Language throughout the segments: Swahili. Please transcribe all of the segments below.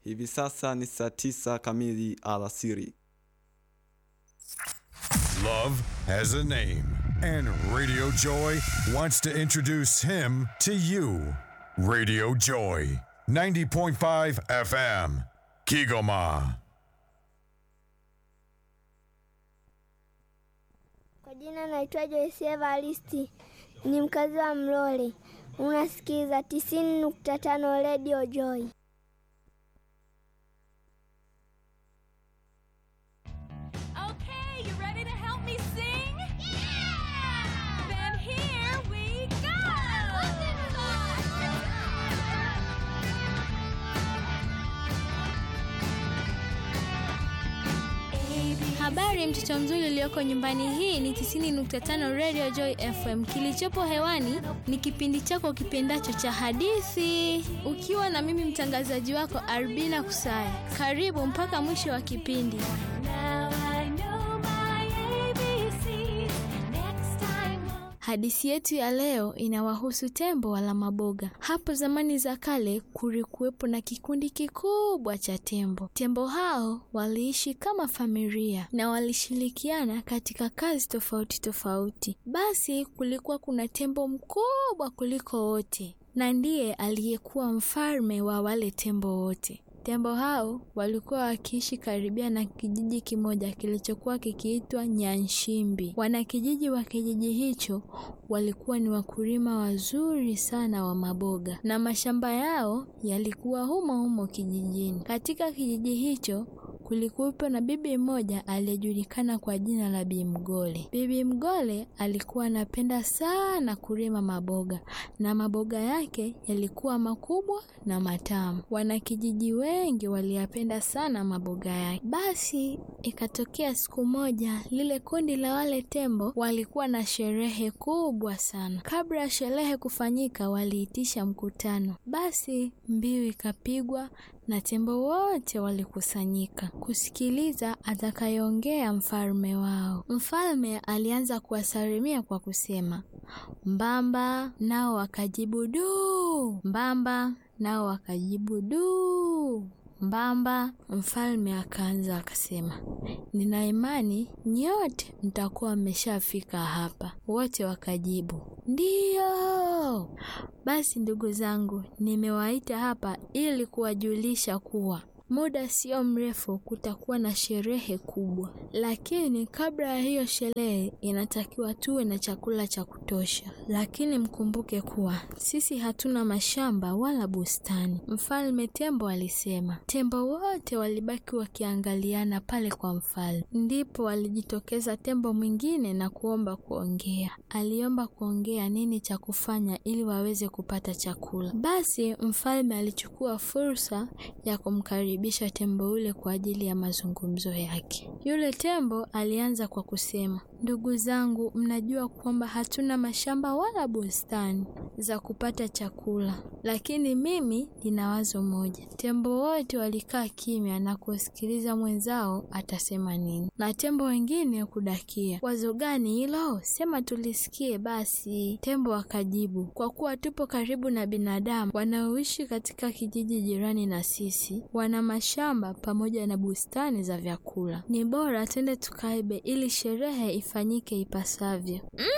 Hivi sasa ni saa tisa kamili alasiri. Love has a name, and Radio Joy wants to introduce him to you. Radio Joy, 90.5 FM, Kigoma. Kwa jina naitwa Joyce Evaristi, ni mkazi wa Mlole. Unasikiza tisini nukta tano Radio Joy. Okay, you ready to help me sing? Yeah! Then here we go! Habari mtoto mzuri ulioko nyumbani, hii ni 90.5 Radio Joy FM. Kilichopo hewani ni kipindi chako kipendacho cha hadithi, ukiwa na mimi mtangazaji wako Arbina Kusaya. Karibu mpaka mwisho wa kipindi. Now I know my ABCs. Next time we'll Hadithi yetu ya leo inawahusu tembo wala maboga. Hapo zamani za kale kulikuwepo na kikundi kikubwa cha tembo. Tembo hao waliishi kama familia na walishirikiana katika kazi tofauti tofauti. Basi kulikuwa kuna tembo mkubwa kuliko wote na ndiye aliyekuwa mfalme wa wale tembo wote. Tembo hao walikuwa wakiishi karibia na kijiji kimoja kilichokuwa kikiitwa Nyanshimbi. Wanakijiji wa kijiji hicho walikuwa ni wakulima wazuri sana wa maboga na mashamba yao yalikuwa humo humo kijijini. Katika kijiji hicho kulikuwepo na bibi mmoja aliyejulikana kwa jina la Bi Mgole. Bibi Mgole alikuwa anapenda sana kulima maboga na maboga yake yalikuwa makubwa na matamu. Wanakijiji wengi waliyapenda sana maboga yake. Basi ikatokea siku moja, lile kundi la wale tembo walikuwa na sherehe kubwa sana. Kabla ya sherehe kufanyika, waliitisha mkutano. Basi mbiu ikapigwa na tembo wote walikusanyika kusikiliza atakayeongea mfalme wao. Mfalme alianza kuwasalimia kwa kusema mbamba, nao wakajibu duu. Mbamba nao wakajibu duu. Mbamba. Mfalme akaanza akasema, nina imani nyote mtakuwa mmeshafika hapa. Wote wakajibu ndiyo. Basi ndugu zangu, nimewaita hapa ili kuwajulisha kuwa muda sio mrefu kutakuwa na sherehe kubwa, lakini kabla ya hiyo sherehe inatakiwa tuwe na chakula cha kutosha. Lakini mkumbuke kuwa sisi hatuna mashamba wala bustani. Mfalme Tembo alisema. Tembo wote walibaki wakiangaliana pale kwa mfalme. Ndipo alijitokeza tembo mwingine na kuomba kuongea. Aliomba kuongea nini cha kufanya ili waweze kupata chakula. Basi mfalme alichukua fursa ya kumkaribisha tembo yule kwa ajili ya mazungumzo yake. Yule tembo alianza kwa kusema, ndugu zangu, mnajua kwamba hatuna mashamba wala bustani za kupata chakula, lakini mimi nina wazo moja. Tembo wote walikaa kimya na kusikiliza mwenzao atasema nini, na tembo wengine kudakia. Wazo gani hilo? Sema tulisikie basi. Tembo akajibu, kwa kuwa tupo karibu na binadamu wanaoishi katika kijiji jirani na sisi, wana mashamba pamoja na bustani za vyakula, ni bora twende tukaibe ili sherehe ifanyike ipasavyo.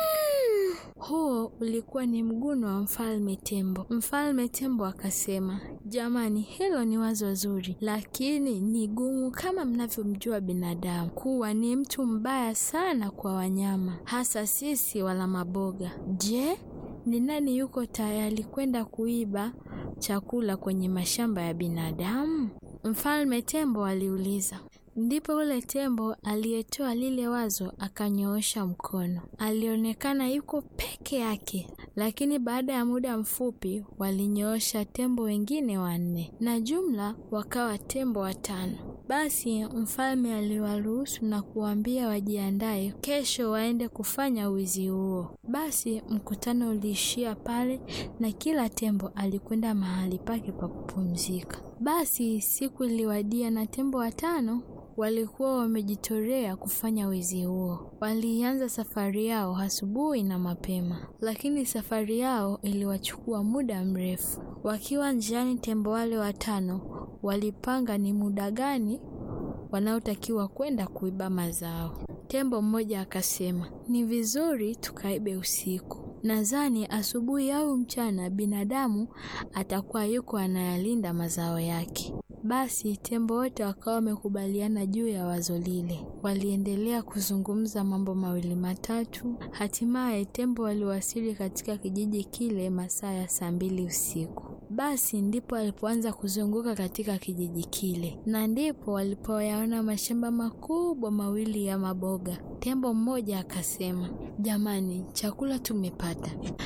Mm! Huo ulikuwa ni mguno wa mfalme tembo. Mfalme tembo akasema, jamani, hilo ni wazo zuri, lakini ni gumu kama mnavyomjua binadamu kuwa ni mtu mbaya sana kwa wanyama, hasa sisi wala maboga. Je, ni nani yuko tayari kwenda kuiba chakula kwenye mashamba ya binadamu? Mfalme tembo aliuliza. Ndipo ule tembo aliyetoa lile wazo akanyoosha mkono. Alionekana yuko peke yake, lakini baada ya muda mfupi walinyoosha tembo wengine wanne, na jumla wakawa tembo watano. Basi mfalme aliwaruhusu na kuwaambia wajiandae kesho waende kufanya wizi huo. Basi mkutano uliishia pale na kila tembo alikwenda mahali pake pa kupumzika. Basi siku iliwadia na tembo watano walikuwa wamejitolea kufanya wizi huo. Walianza safari yao asubuhi na mapema, lakini safari yao iliwachukua muda mrefu. Wakiwa njiani, tembo wale watano walipanga ni muda gani wanaotakiwa kwenda kuiba mazao. Tembo mmoja akasema, ni vizuri tukaibe usiku. Nadhani asubuhi au mchana binadamu atakuwa yuko anayalinda mazao yake. Basi tembo wote wakawa wamekubaliana juu ya wazo lile. Waliendelea kuzungumza mambo mawili matatu. Hatimaye tembo waliwasili katika kijiji kile masaa ya saa mbili usiku. Basi ndipo walipoanza kuzunguka katika kijiji kile, na ndipo walipoyaona mashamba makubwa mawili ya maboga. Tembo mmoja akasema, jamani, chakula tumepata,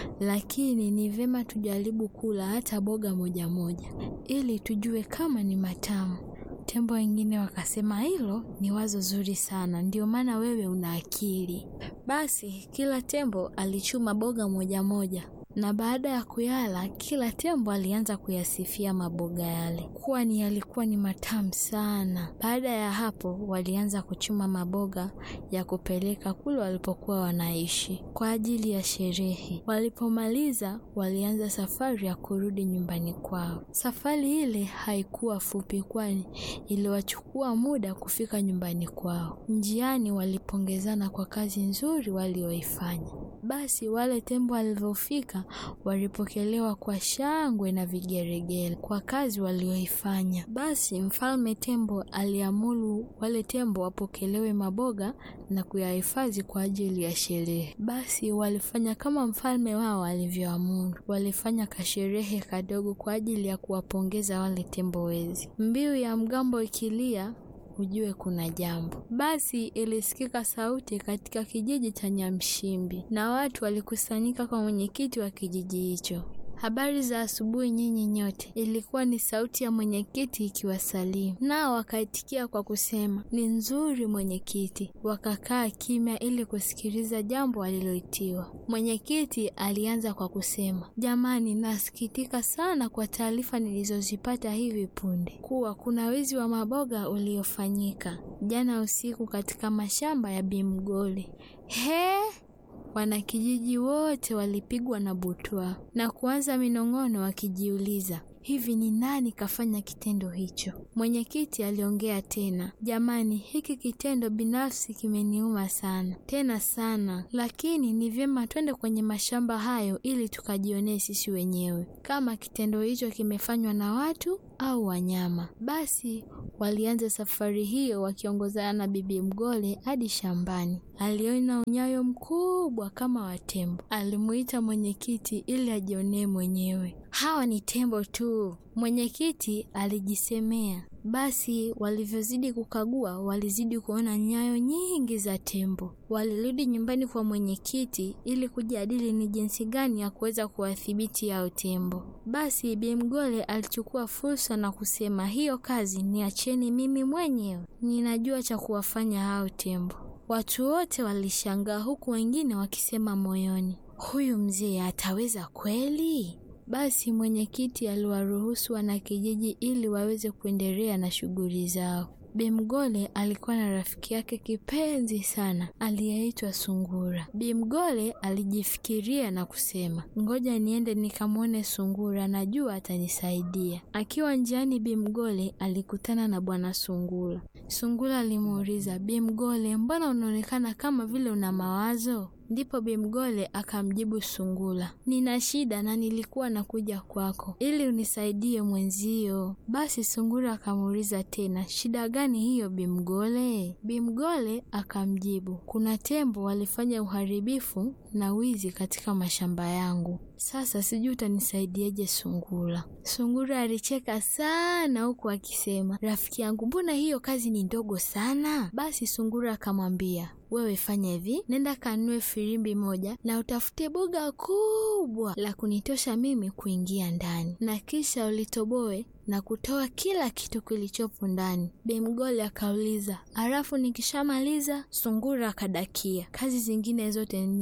lakini ni vyema tujaribu kula hata boga moja moja ili tujue kama ni matamu. Tembo wengine wakasema hilo ni wazo zuri sana, ndio maana wewe una akili. Basi kila tembo alichuma boga moja moja na baada ya kuyala kila tembo alianza kuyasifia maboga yale kuwa ni yalikuwa ni matamu sana. Baada ya hapo, walianza kuchuma maboga ya kupeleka kule walipokuwa wanaishi kwa ajili ya sherehe. Walipomaliza, walianza safari ya kurudi nyumbani kwao. Safari ile haikuwa fupi, kwani iliwachukua muda kufika nyumbani kwao. Njiani walipongezana kwa kazi nzuri walioifanya. Basi wale tembo walivyofika walipokelewa kwa shangwe na vigeregere kwa kazi walioifanya. Basi mfalme tembo aliamuru wale tembo wapokelewe maboga na kuyahifadhi kwa ajili ya sherehe. Basi walifanya kama mfalme wao alivyoamuru. Walifanya kasherehe kadogo kwa ajili ya kuwapongeza wale tembo wezi. Mbiu ya mgambo ikilia ujue kuna jambo. Basi ilisikika sauti katika kijiji cha Nyamshimbi na watu walikusanyika kwa mwenyekiti wa kijiji hicho. Habari za asubuhi nyinyi nyote. Ilikuwa ni sauti ya mwenyekiti ikiwasalimu, nao wakaitikia kwa kusema ni nzuri mwenyekiti. Wakakaa kimya ili kusikiliza jambo aliloitiwa. Mwenyekiti alianza kwa kusema, jamani, nasikitika sana kwa taarifa nilizozipata hivi punde kuwa kuna wizi wa maboga uliofanyika jana usiku katika mashamba ya Bimgoli. He! Wanakijiji wote walipigwa na butwa na kuanza minong'ono wakijiuliza, hivi ni nani kafanya kitendo hicho? Mwenyekiti aliongea tena, jamani, hiki kitendo binafsi kimeniuma sana tena sana, lakini ni vyema twende kwenye mashamba hayo ili tukajionee sisi wenyewe kama kitendo hicho kimefanywa na watu au wanyama. Basi walianza safari hiyo wakiongozana na Bibi Mgole hadi shambani. Aliona unyayo mkubwa kama wa tembo. Alimuita mwenyekiti ili ajionee mwenyewe. Hawa ni tembo tu, mwenyekiti alijisemea. Basi walivyozidi kukagua, walizidi kuona nyayo nyingi za tembo. Walirudi nyumbani kwa mwenyekiti ili kujadili ni jinsi gani ya kuweza kuwadhibiti hao tembo. Basi Bi Mgole alichukua fursa na kusema, hiyo kazi niacheni mimi mwenyewe, ninajua cha kuwafanya hao tembo. Watu wote walishangaa, huku wengine wakisema moyoni, huyu mzee ataweza kweli? Basi mwenyekiti aliwaruhusu wanakijiji ili waweze kuendelea na shughuli zao. Bimgole alikuwa na rafiki yake kipenzi sana aliyeitwa Sungura. Bimgole alijifikiria na kusema, ngoja niende nikamwone Sungura, najua atanisaidia. Akiwa njiani, Bimgole alikutana na bwana Sungura. Sungura alimuuliza, Bimgole, mbona unaonekana kama vile una mawazo? Ndipo Bimgole akamjibu Sungura, nina shida na nilikuwa nakuja kwako ili unisaidie mwenzio. Basi Sungura akamuuliza tena, shida gani hiyo Bimgole? Bimgole akamjibu, kuna tembo walifanya uharibifu na wizi katika mashamba yangu. Sasa sijui utanisaidiaje Sungura. Sungura alicheka sana huku akisema, rafiki yangu, mbona hiyo kazi ni ndogo sana? Basi Sungura akamwambia, wewe fanya hivi, nenda kanunue filimbi moja na utafute boga kubwa la kunitosha mimi kuingia ndani, na kisha ulitoboe na kutoa kila kitu kilichopo ndani. Bemgole akauliza, halafu nikishamaliza? Sungura akadakia, kazi zingine zote niachie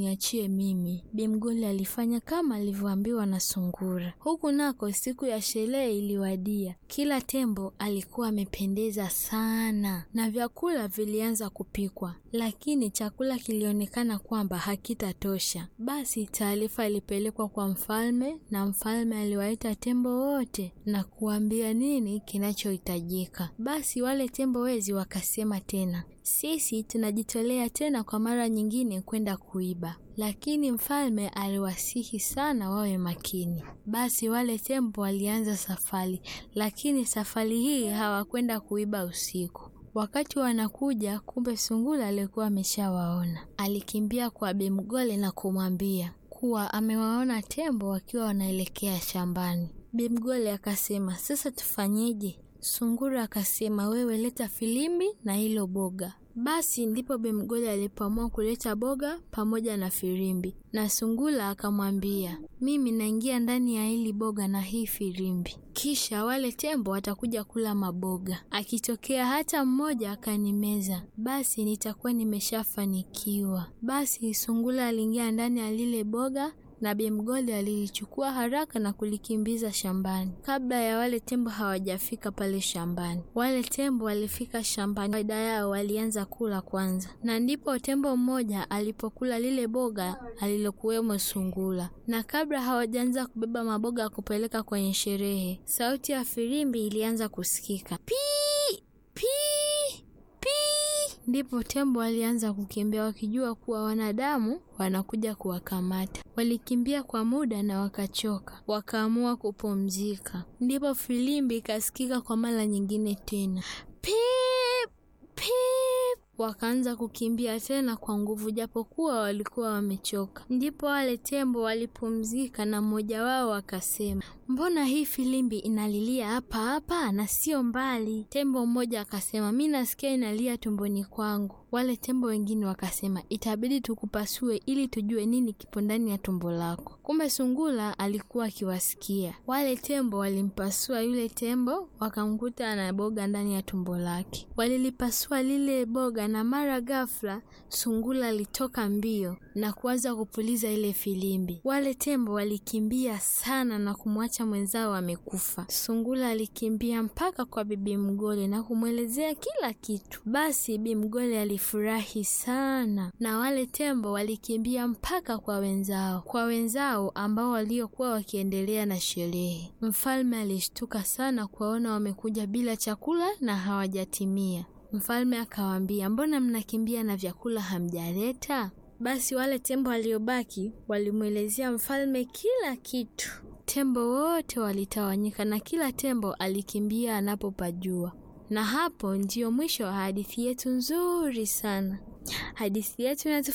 niangalie mimi. Bimgoli alifanya kama alivyoambiwa na sungura. Huku nako siku ya sherehe iliwadia. Kila tembo alikuwa amependeza sana na vyakula vilianza kupikwa, lakini chakula kilionekana kwamba hakitatosha. Basi taarifa ilipelekwa kwa mfalme na mfalme aliwaita tembo wote na kuambia nini kinachohitajika. Basi wale tembo wezi wakasema tena, sisi tunajitolea tena kwa mara nyingine kwenda kuiba. Lakini mfalme aliwasihi sana wawe makini. Basi wale tembo walianza safari, lakini safari hii hawakwenda kuiba usiku. Wakati wanakuja, kumbe sungura alikuwa ameshawaona. Alikimbia kwa Bimgole na kumwambia kuwa amewaona tembo wakiwa wanaelekea shambani. Bimgole akasema, sasa tufanyeje? Sungura akasema, wewe leta filimbi na hilo boga. Basi ndipo Bimgole alipoamua kuleta boga pamoja na filimbi, na sungura akamwambia, mimi naingia ndani ya hili boga na hii filimbi, kisha wale tembo watakuja kula maboga. Akitokea hata mmoja akanimeza, basi nitakuwa nimeshafanikiwa. Basi sungura aliingia ndani ya lile boga na Bimgoli alilichukua haraka na kulikimbiza shambani. Kabla ya wale tembo hawajafika pale shambani, wale tembo walifika shambani. Kawaida yao walianza kula kwanza, na ndipo tembo mmoja alipokula lile boga alilokuwemo sungura. Na kabla hawajaanza kubeba maboga ya kupeleka kwenye sherehe, sauti ya filimbi ilianza kusikika, pii pii pii. Ndipo tembo walianza kukimbia wakijua kuwa wanadamu wanakuja kuwakamata. Walikimbia kwa muda na wakachoka, wakaamua kupumzika. Ndipo filimbi ikasikika kwa mara nyingine tena, pip pip. Wakaanza kukimbia tena kwa nguvu, japokuwa walikuwa wamechoka. Ndipo wale tembo walipumzika, na mmoja wao akasema, mbona hii filimbi inalilia hapa hapa na sio mbali? Tembo mmoja akasema, mi nasikia inalia tumboni kwangu. Wale tembo wengine wakasema, itabidi tukupasue ili tujue nini kipo ndani ya tumbo lako. Kumbe sungura alikuwa akiwasikia. Wale tembo walimpasua yule tembo, wakamkuta ana boga ndani ya tumbo lake. Walilipasua lile boga, na mara ghafla sungura alitoka mbio na kuanza kupuliza ile filimbi. Wale tembo walikimbia sana na kumwacha mwenzao amekufa. Sungura alikimbia mpaka kwa Bibi Mgole na kumwelezea kila kitu. Basi Bibi Mgole alifurahi sana, na wale tembo walikimbia mpaka kwa wenzao, kwa wenzao ambao waliokuwa wakiendelea na sherehe. Mfalme alishtuka sana kuwaona wamekuja bila chakula na hawajatimia. Mfalme akawaambia, mbona mnakimbia na vyakula hamjaleta? Basi wale tembo waliobaki walimwelezea mfalme kila kitu. Tembo wote walitawanyika na kila tembo alikimbia anapopajua. Na hapo ndiyo mwisho wa hadithi yetu nzuri sana. Hadithi yetu